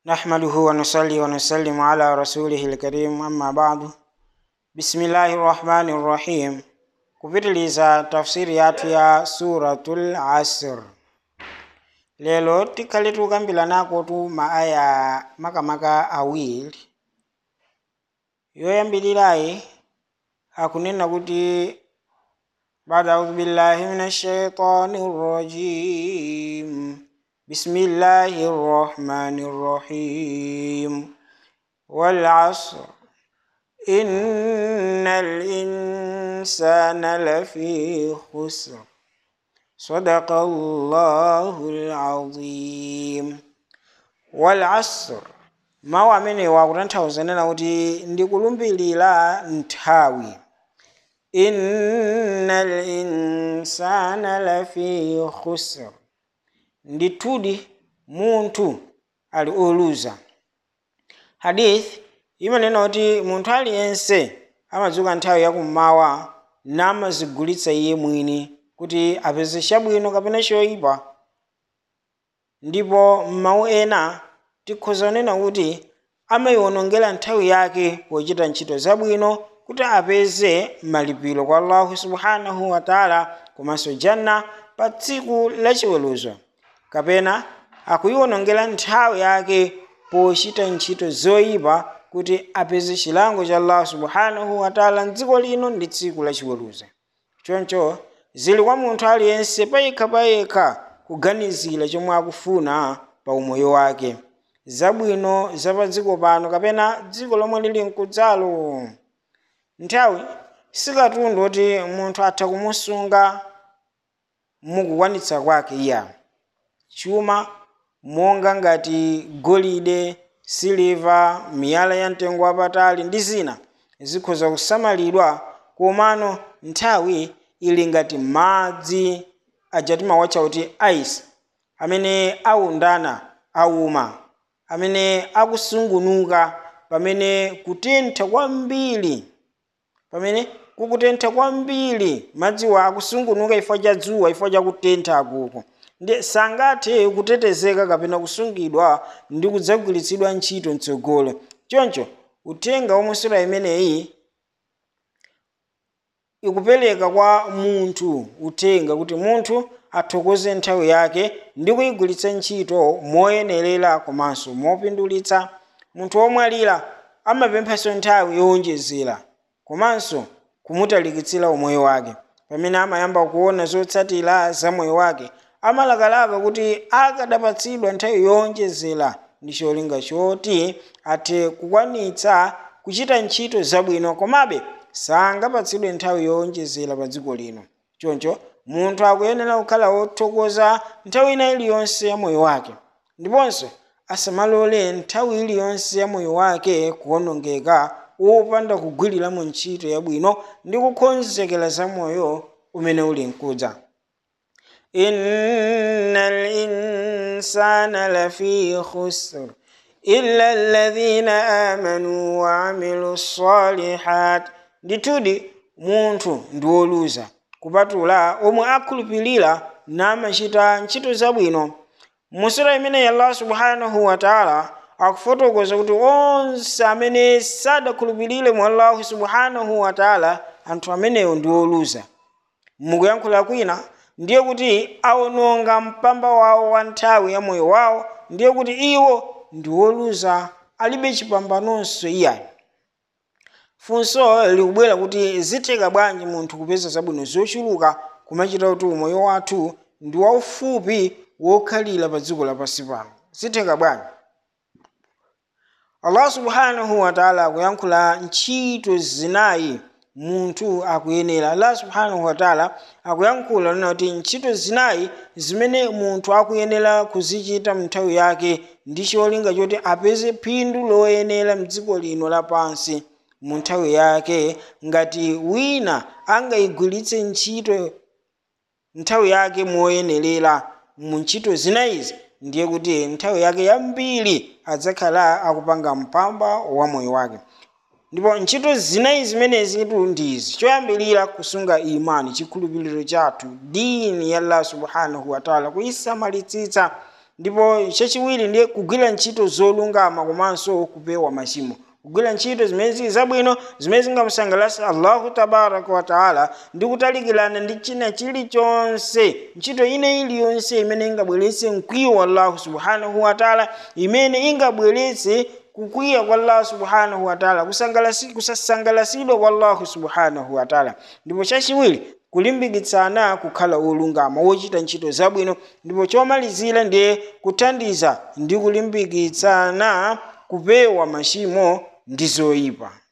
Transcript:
نحمده ونصلي ونسلم على رسوله الكريم أما بعد بسم الله الرحمن الرحيم kupitiliza tafsiri yathu ya suratul asr lelo tikhale tukambirana tu maaya makamaka awiri yoyambirirayi akunena kuti بعد أعوذ بالله من الشيطان الرجيم بسم الله الرحمن الرحيم والعصر إن الإنسان لفي خسر صدق الله العظيم والعصر mawu amene wakutanthauza kuti ndikulumbirira nthawi innal insana lafi khusr ndithudi munthu ali oluza hadith imanena kuti munthu aliyense amadzuka nthawi yakummawa namazigulitsa iye mwini kuti apeze chabwino kapena choyipa ndipo m'mawu ena tikhoza kunena kuti amayiwonongera nthawi yake pochita ntchito zabwino kuti apeze malipiro kwa allahu subhanahu wa taala komanso janna pa tsiku lachiweruzo kapena akuyiwonongera nthawi yake pochita ntchito zoyipa kuti apeze chilango cha allahu subhanahu wa taala mdziko lino ndi tsiku lachiweruzo choncho zili kwa munthu aliyense payekha payekha kuganizira chomwe akufuna pa umoyo wake zabwino zapa dziko pano kapena dziko lomwe lili mkudzalo nthawi sikatundu kuti munthu atha kumusunga mukukwanitsa kwake iya chuma monga ngati golide siliva miyala ya mtengo wapatali ndi zina zikhoza kusamalidwa komano nthawi ili ngati madzi aja timawatcha kuti ice amene awundana awuma amene akusungunuka pamene kutentha kwambiri pamene kukutentha kwambiri madziwa akusungunuka ifo cha dzuwa ifo cha kutentha akuko ndi sangathe kutetezeka kapena kusungidwa ndi kudzagwiritsidwa ntchito mtsogolo choncho uthenga omwe sura imeneyi ikupereka kwa munthu uthenga kuti munthu athokoze nthawi yake ndi kuyigwiritsa ntchito moyenerera komanso mopindulitsa munthu womwalira amapemphanso nthawi yowonjezera komanso kumutalikitsira umoyo wake pamene amayamba kuona zotsatira za moyo wake amalakalaka kuti akadapatsidwa nthawi yowonjezera ndi cholinga choti athe kukwanitsa kuchita ntchito zabwino komabe sangapatsidwe nthawi yowonjezera pa dziko lino choncho munthu akuyenera kukhala wothokoza nthawi ina iliyonse ya moyo wake ndiponso asamalole nthawi iliyonse ya moyo wake kuwonongeka wopanda kugwiriramo ntchito yabwino ndi kukonzekera za moyo umene uli mkudza inna linsana lafi khusr illa alladhina amanu wa amilu salihat ndithudi munthu ndi woluza kupatula omwe akhulupirira namachita ntchito zabwino musura imeneyi allah subhanahu wa taala akufotokoza kuti onse amene sadakhulupirire mu allahu subhanahu wa taala anthu amenewo ndi oluza mukuyankhula kwina ndiye kuti awononga mpamba wawo wa nthawi ya moyo wawo ndiye kuti iwo ndi woluza alibe chipambanonso iyayi funso likubwera kuti zitheka bwanji munthu kupeza zabwino zochuluka kumachita kuti umoyo wathu ndi waufupi wokhalira pa dziko lapansi pano zitheka bwanji allah subhanahu wataala akuyankhula ntchito zinayi munthu akuyenera allah subhanahu wataala akuyankhula nena kuti ntchito zinayi zimene munthu akuyenera kuzichita mnthawi yake ndi cholinga choti apeze phindu loyenera mdziko lino lapansi mu nthawi yake ngati wina angayigwiritse ntchito nthawi yake moyenerera mu ntchito zinayizi ndiye kuti nthawi yake yambiri adzakhala akupanga mpamba wa moyo wake ndipo ntchito zinayi zimenezi tu ndizi choyambirira kusunga imani chikhulupiriro chathu dini ya allah subhanahu wataala kuyisamalitsitsa ndipo chachiwiri ndiye kugwira ntchito zolungama komanso kupewa machimo kugwira ntchito zimene zili zabwino zimene zingamusangalatse allahu tabaraka wataala ndi kutalikirana ndi china chilichonse ntchito ina iliyonse imene ingabweretse mkwiyo wa allahu subhanahu wataala imene ingabweretse kukwiya kwa allah subhanahu wataala kusasangalatsidwa kwa allahu subhanahu wataala ndipo chachiwiri kulimbikitsana kukhala olungama wochita ntchito zabwino ndipo chomalizira ndiye kuthandiza ndi kulimbikitsana kupewa machimo ndi zoyipa